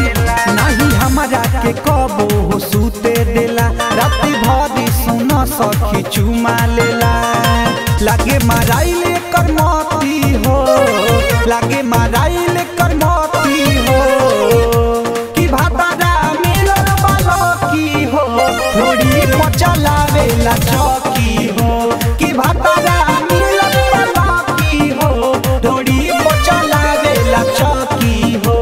नहीं हमरा के कबो हो सूते देला राति भरी सुन सखी चुमा लेला लागे माराइले करमती हो लागे माराइले करमती हो कि भातारा मिलल बालो की हो थोड़ी पचलावेला चौकी हो कि भातारा मिलल बालो की हो थोड़ी पचलावेला चौकी हो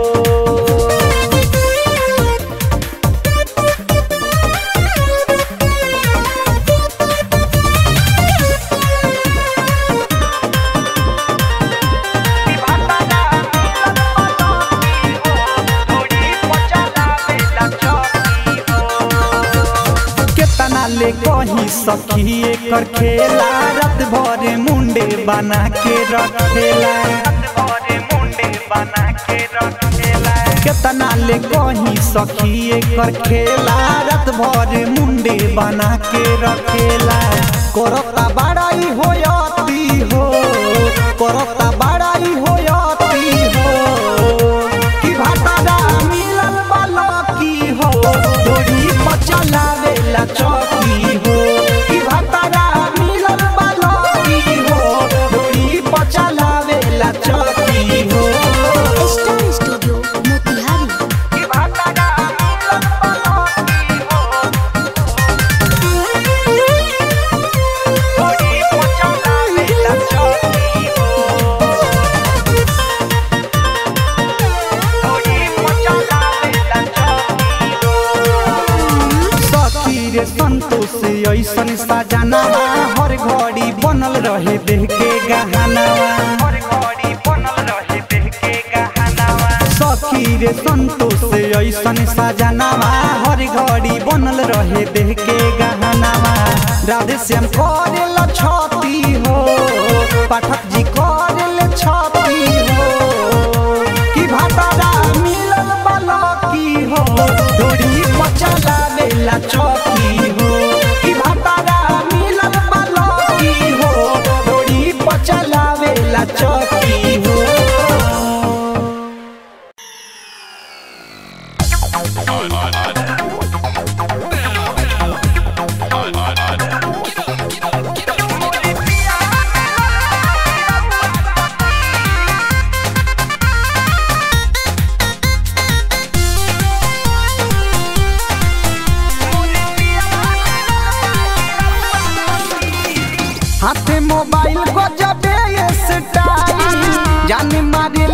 केतना ले कहीं सखी एकर खेला रात भर मुंडे बना के रखेला केतना ले कहीं सखी एकर खेला रात भर मुंडे बना के रखेला करता बड़ाई होयती हो करता बड़ाई होयती हो कि भातारा मिलल बालो की हो डोरी पचलावेला चौकी हो कि भातारा मिलल बालो की हो डोरी पचलावेला चौकी हो स्टार स्टूडियो मोतिहारी कि भातारा मिलल बालो की हो डोरी पचलावेला चौकी हो सखी रे संतोष ऐसन सजनावा हर घड़ी बनल रहे देह के गहनावा सखी रे संतोष ऐसन सजनावा हर घड़ी बनल रहे देह के गहनावा राधे श्याम करेल छती हो पाठक जी करेल छती हो कि भातारा मिलल बालो की हो डोरी पचलावेला चौकी हो कि भातारा मिलल बालो की हो डोरी पचलावेला चौकी हो हाथे मोबाइल को जबे ये स्टाइल जाने मारे